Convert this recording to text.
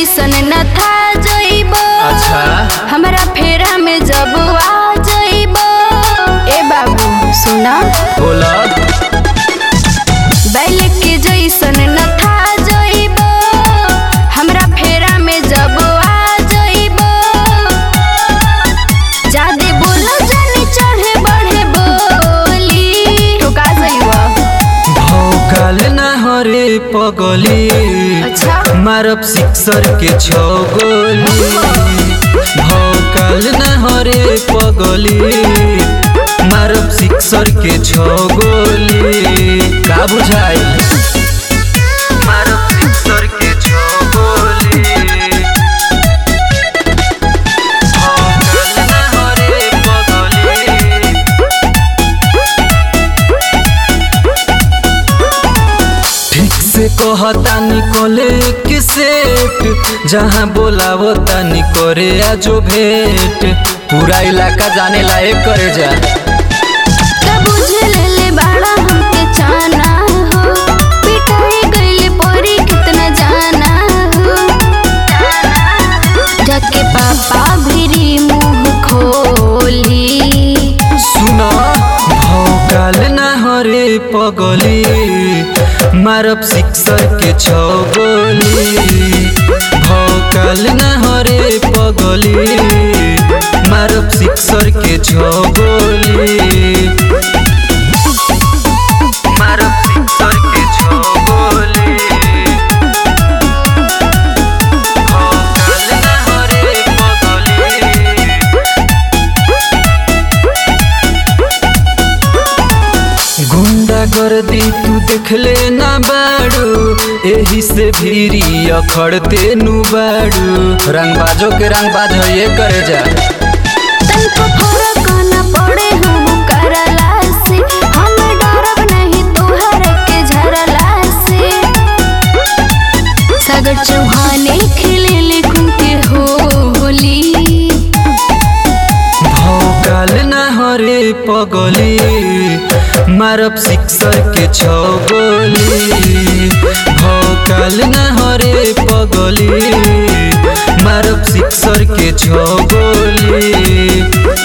जैसन न था जइबो अच्छा हमरा फेरा में जब आ जइबो ए बाबू सुना बोला बैल के जैसन न था जइबो हमरा फेरा में जब आ जइबो जादे बोलो जानी चढ़े बढ़े बोली ठोका जइबो भौकाल ना हरे पगली अच्छा मारब सिक्सर के छो गोली भौकाल ना हरे पगली मारब सिक्सर के छो गोली का बुझाई मारब सिक्सर के छो गोली भौकाल ना हरे पगली ठीक से कहता निकले के सेट जहाँ बोलावो तानी करे आजो भेंट पूरा इलाका जाने लायक करे जा का बुझे ले ले बाड़ा हमके चाना हो पिटाई गइले परी कितना जाना हो जाके पापा भिरी मुंह खोली सुन भौकाल ना हरे पगली मारब सिक्सर के छो गोली भौकाल ना हरे पगली मारब सिक्सर के छो गोली मारब सिक्सर के छो गोली भौकाल ना हरे पगली गुंडा कर दी तू देखले ना बाड़ू एही से भीरी अखड़ते नु बाड़ू रंगबाजो के रंगबाज ये करे जा तनको फरक न पड़े हम करला से हम डरब नहीं तोहर के झरला से सागर चौहाने खेले ले कुंते होली भौकाल ना हरे पगली मारब सिक्सर के छो गोली भौकाल ना हरे पगली मारब सिक्सर के छो गोली